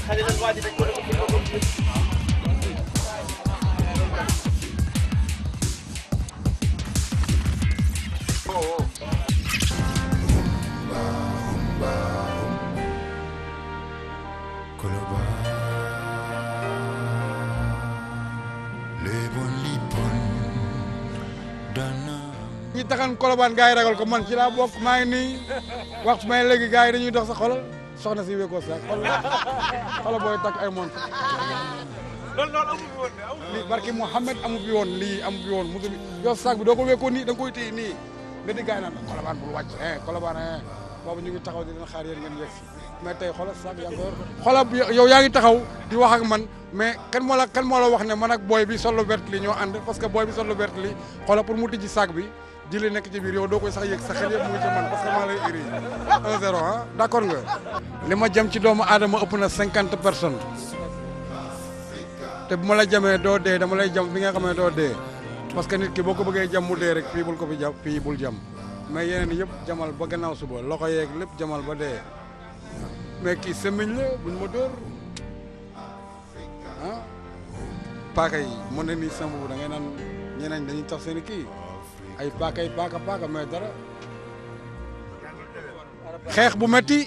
ñi taxan kolobaan gars yi ragal ko man ci laa bokk maa ngi nii waxtu may léegi gars yi dañuy dox sa xolal soxna si wéekoo sax xol xola booy takk ay mont loolu loolu amu fi woon de amu lii barki Mouhamed amu fi woon lii amu fi woon musu bi yow saak bi doo ko wéekoo nii da nga koy téye nii nga di gars yi naan kolobaan bul wàcc eh kolobaan eh boobu ñu ngi taxaw di leen xaar yéen ngeen yegg si mais tey xoolal saak yaa ngi ko yor xoolal yow yaa ngi taxaw di wax ak man mais kan moo la kan moo la wax ne man ak booy bi sol lu vert li ñoo ànd parce que booy bi sol lu vert li xoolal pour mu tijji saak bi jëlee nekk ci biir yow doo koy sax yëg sa xel yëpp mu ngi ci man parce que maa lay iri 1-0 ah d' accord nga. li ma jëm ci doomu aadama ëpp na cinquante personnes te bu ma la jamee doo dee dama lay jam fi nga xam ne doo dee parce que nit ki boo ko bëggee jam mu dee rek fii bul ko fi jam fii bul jam mais yeneen yëpp jamal ba gannaaw suba loxo yeeg lépp jamal ba dee mais kii semiñ la buñ ma dóor ah paaka yi mën na nii sama bu da ngay naan ñeneen dañuy tax seen i kii. ay paaka ay paaka paaka mais dara xeex bu metti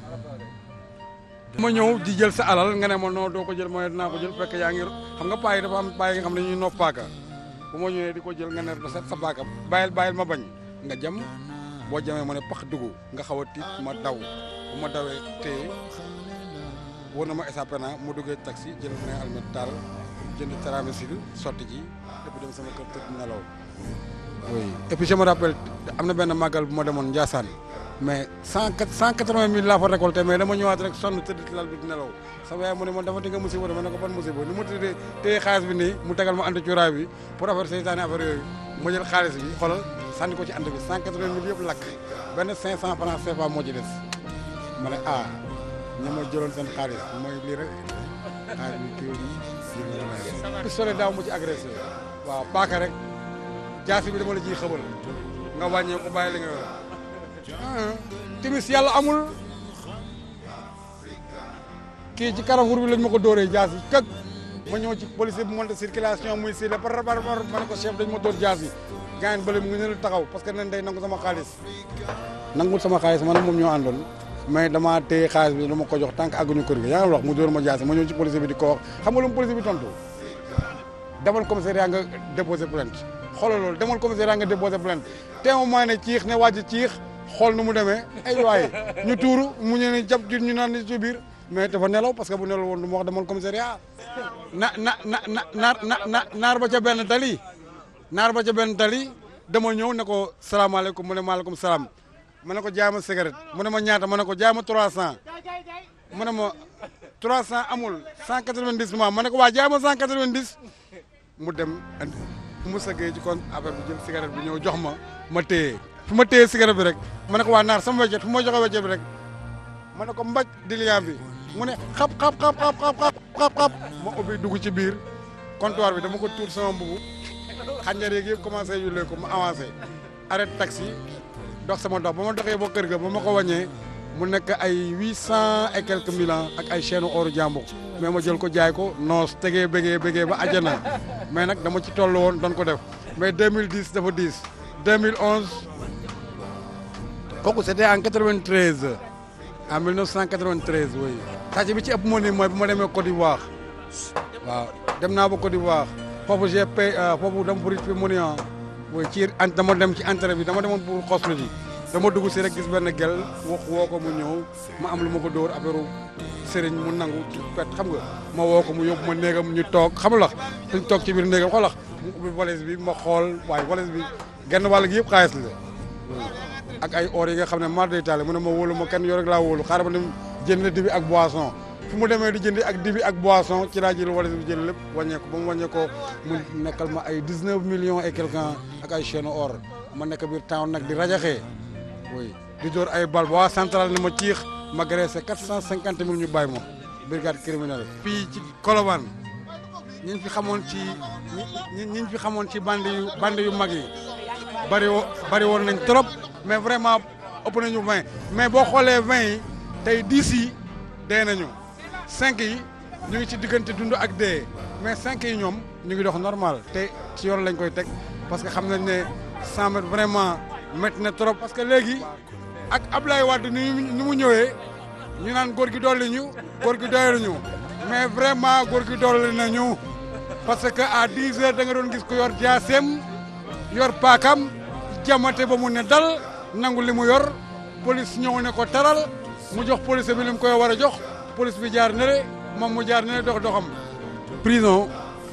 ma ñëw di jël sa alal nga ne ma non doo ko jël mooy dinaa ko jël fekk yaa ngi xam nga paa yi dafa am paa yi nga xam ne dañuy noof paaka bu ma ñëwee di ko jël nga ne ba set sa paaka bàyyil bàyyil ma bañ nga jam boo jamee ma ne pax dugg nga xaw a tiit ma daw bu ma dawee téye wóor na ma échappé naa mu duggee taxi jël ne almet taal jënd tramessil sotti ji lépp dem sama kër tëdd nelaw oui et puis je me rappelle am na benn màggal bu ma demoon Ndiassane mais cent cent quatre-vingt mille laa fa récolté mais dama ñëwaat rek sonn tëdd ci lal bi di nelaw sama yaay mu ne ma dafa di nga musiba ma ne ko ban musiba ni mu tëddee téye xaalis bi nii mu tegal ma andi cuuraay bi pour affaire seytaane affaire yooyu ma jël xaalis bi xoolal sànni ko ci ànd bi cent quatre-vingt mille yëpp lakk benn cinq cent francs CFA moo ci des ma ne ah ñi ma jëloon seen xaalis mooy lii rek xaalis bi kii bi pistolet daaw mu ci agressé waaw paaka rek jaasi bi dama la ciy xëbal nga wàññee ko bàyyi li nga yor timis yàlla amul kii ci Carrefour bi lañ ma ko dóoree jaasi këg ma ñëw ci policier bu monte circulation muy si la par par par ma ne ko chef dañ ma dóor jaasi gaañ bële mu ngi ne la taxaw parce que nen day nangu sama xaalis nangul sama xaalis man moom ñoo àndoon mais dama téye xaalis bi dama ko jox tànk àgguñu kër gi yaa ngi wax mu dóor ma jaasi ma ñëw ci policier bi di ko wax xam nga lu mu policier bi tontu demal commissariat nga déposé plainte xoolal loolu demal commissariat nga déposé plainte témoin ne ciix ne wàcc ciix xool nu mu demee ay waaye ñu tuuru mu ñu ne jàpp ñu naan ni ci biir mais dafa nelaw parce que bu nelaw woon du ma wax demal commissariat na na na na naar na naar ba ca benn tali naar ba ca benn tali dama ñëw ne ko salaamaaleykum mu ne maaleykum salaam ma ne ko jaay ma cigarette mu ne ma ñaata ma ne ko jaay ma 300 mu ne ma 300 amul 190 ma ma ne ko waa jaay ma 190 mu dem andi mu sëggee ci kon affaire bi jël cigarette bi ñëw jox ma ma téye fu ma téye cigarette bi rek ma ne ko waa naar sama weccet fu ma joxe weccet bi rek ma ne ko mbaj diliant bi mu ne xap xap xap xap xap xap xap xap ma ubbi dugg ci biir comptoir bi dama ko tuur sama mbubu xànjar yeeg yëpp commencé yu ko ma avancé arrêté taxi dox sama dox ba ma doxee ba kër ga ba ma ko wàññee mu nekk ay huit cent et quelques mille ans ak ay chaîne oru jàmbur mais ma jël ko jaay ko noos tegee bégee bégee ba àjjana mais nag dama ci toll woon doon ko def mais 2010 dafa 10 2011 kooku c'était en 93 en 1993 oui. sàcc bi ci ëpp moo nii mooy bu ma demee Côte d'Ivoire waaw dem naa ba Côte d'Ivoire foofu j'ai pay foofu dama pour fi mu ne ah oui ci dama dem ci entrée bi dama demoon pour xoslu ji dama dugg si rek gis benn gel wax woo ko mu ñëw ma am lu ma ko dóor affaire sëriñ mu nangu ci pet xam nga ma woo ko mu yóbbu ma néegam ñu toog xam nga suñ toog ci biir néegam xoolax mu ubbi valise bi ma xool waaye valise bi genn wàll gi yëpp xaalis la ak ay or yi nga xam ne mar day taale mu ne ma wóolu ma kenn yoo rek laa wóolu xaaral ma dem jënd dibi ak boisson fu mu demee di jëndi ak dibi ak boisson ci laa jël valise bi jël lépp wàññeeku ba mu wàññeekoo mu nekkal ma ay 19 millions et quelqu'un ak ay chaîne or ma nekk biir town nag di rajaxee oui di door ay bal ba waa central ni ma ciix ma graissé 450 mille ñu bàyyi ma brigade criminelle fii ci Colobane ñi fi xamoon ci ñi ñi fi xamoon ci bande yu bande yu mag yi bari wo bari woon nañ trop mais vraiment ëpp nañu 20 mais boo xoolee 20 yi tey 10 yi dee nañu cinq yi ñu ngi ci diggante dund ak dee mais cinq yi ñoom ñu ngi dox normal te ci yoon lañ koy teg parce que xam nañ ne cent mètres vraiment métti na trop parce que léegi ak Ablaye Wade ni ni mu ñëwee ñu naan góor gi dolli ñu góor gi doyal ñu mais vraiment góor gi dolli nañu parce que à 10 heures da nga doon gis ko yor jaaseem yor paakam jamate ba mu ne dal nangu li mu yor police ñëw ne ko taral mu jox police bi li mu koy war a jox police bi jaar ne le moom mu jaar ne le dox doxam prison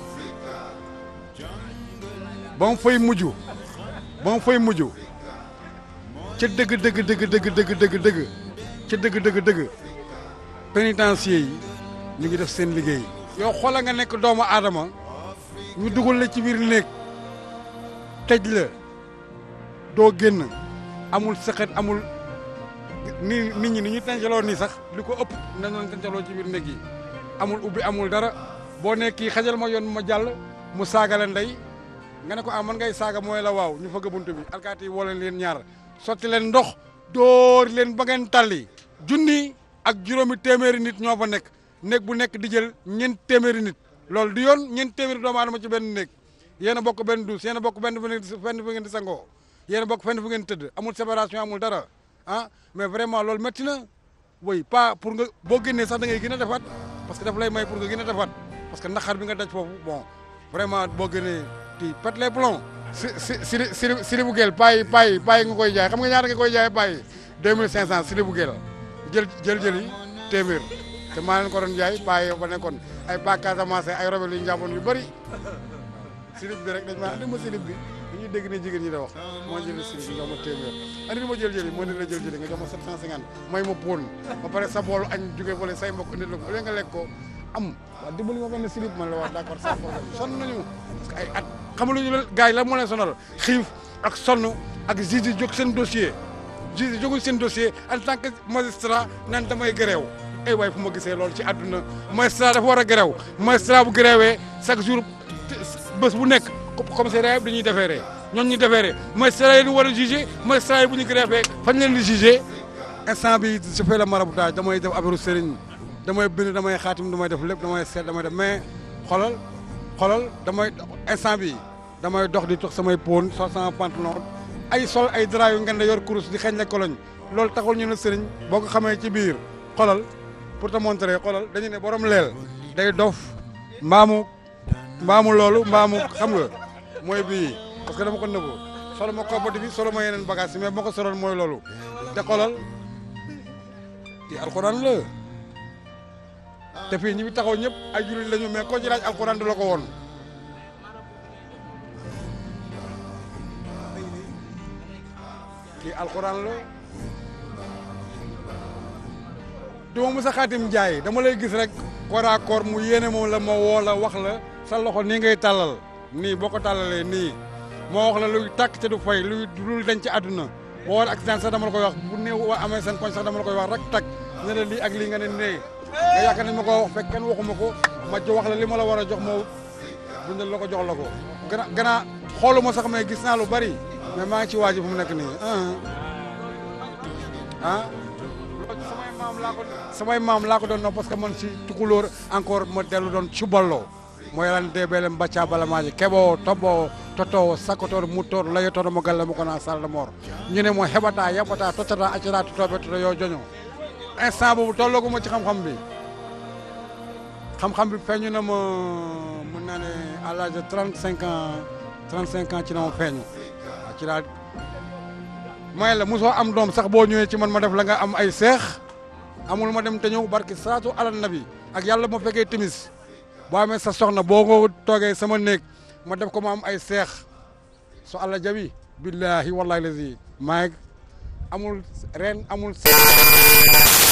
ba mu fay mujj ba mu fay mujj ca dëgg dëgg dëgg dëgg dëgg dëgg dëgg ca dëgg dëgg dëgg pénitencier yi ñu ngi def seen liggéey yow xoola nga nekk doomu aadama ñu dugal la ci biir néeg tëj la doo génn amul sëqet amul ni nit ñi ni ñu tàncaloo nii sax li ko ëpp nañ leen tàncaloo ci biir néeg yi amul ubbi amul dara boo ne kii xajal ma yoon ma jàll mu saaga la ndey nga ne ko ah man ngay saaga mooy la waaw ñu fëgg bunt bi alkaati yi woo leen leen ñaar sotti leen ndox dóor leen ba ngeen tàlli junni ak juróomi téeméeri nit ñoo fa nekk néeg bu nekk di jël ñeent téeméeri nit loolu du yoon ñeent téeméeri doomu aadama ci benn néeg yéen a bokk benn duus yéen a bokk benn fenn fu ngeen di sangoo yéen a bokk fenn fu ngeen tëdd amul séparation amul dara ah mais vraiment loolu métti na oui pas pour nga boo génnee sax da ngay gën a defaat parce que daf lay may pour nga gën a defaat parce que naqar bi nga daj foofu bon vraiment boo génnee ti pète les plombs si si si si sili bu gel payi payi payi nga koy jaay xam nga ñaata nga koy jaay payi deux mille cinq cent sili bu gel jël jël jël yi téeméer te maa leen ko doon jaay payi ba nekkoon ay pa Casamance ay robel yu njàmboon yu bëri silib bi rek dañ maa andi ma silib bi dañuy dégg ne jigéen ñi da wax moo jël silib bi nga ma téeméer andi ma jël jëli moo ne la jël jëli nga jox ma 750 may ma poon ba pare sa boolu añ jóge fële say mbokk indil la ko nga lekk ko am waaw dimbali ma benn silib man la wax d'accord sans problème sonn nañu parce que ay at xamaluñu la gars yi la moo leen sonal xiif ak sonn ak juge yi jóg seen dossier juge yi jógul seen dossier en tant que magistrat naan damay gréew ay waay fu ma gisee loolu ci àdduna magistrat dafa war a gréew magistrat bu gréewee chaque jour bés bu nekk commissariat bi dañuy defeeree ñoom ñu defeeree magistrat yi ñu war a jugé magistrat yi bu ñu greffee fañ leen di jugé instant bi je fais le maraboutage damay def affaire sëriñ damay bind damay xaatim damay def lépp damay seet damay def mais xolal xolal damay instant bi damay dox di tox samay pon sol sama pantalon ay sol ay drap yu ngeen da yor kurus di xeeñ la koloñ loolu taxul ñu ne sëriñ boo ko xamee ci biir xolal pour te montrer xolal dañu ne borom leel day dof mbaamu mbaamu loolu mbaamu xam nga mooy bii parce que dama ko nëbbu solo ma koppati bi solo ma yeneen bagage yi mais boo ko soloon mooy loolu te xolal ci alxuraan la te fii ñi fi taxaw ñëpp ay jullit lañu mais koo ci laaj alxuraan du la ko woon kii alxuraan la duma mës a xaatim jaay dama lay gis rek corps à corps mu yéene moom la ma woo la wax la sa loxo nii ngay tàllal nii boo ko tàllalee nii moo wax la luy tàkk te du fay luy lu dañ ci àdduna boo war accident sax dama la koy wax bu néew wa amee seen koñ sax dama la koy wax rek tàkk ne la lii ak lii nga ne nee nga yaakaar nañ ma ko wax fekk kenn waxuma ko ma jo wax la li ma la war a jox moo bindal la ko jox la ko gana gannaa xooluma sax mais gis naa lu bari mais maa ngi ci waaji fu mu nekk nii ah loolu samay maam laa ko samay maam laa ko doon non parce que man si tukulóor encore ma dellu doon cuballo mo yalande ɓeele mbacca balamaji keɓowo tobɓowo totowo sakkotoɗo muttoɗo layotoɗo mo galle mo kono salde mor ñune mo heɓata yaɓata tottata accata totoɓe toto yo joño instant bobu tollogomo ci xam-xam bi xam-xam bi feeñu na ma mën naa ne à l'âge de 35 ans 35 ans ci na ma feeñu waaw ci laa may la mosoo am doom sax boo ñëwee ci man ma def la nga am ay seex amul ma dem te ñëw barki saatu alal nabi ak yàlla ma fekkee timis boo amee sa soxna boo ko toogee sama néeg ma def ko ma am ay seex so allah jabi billahi wallahi lazi maag amul ren amul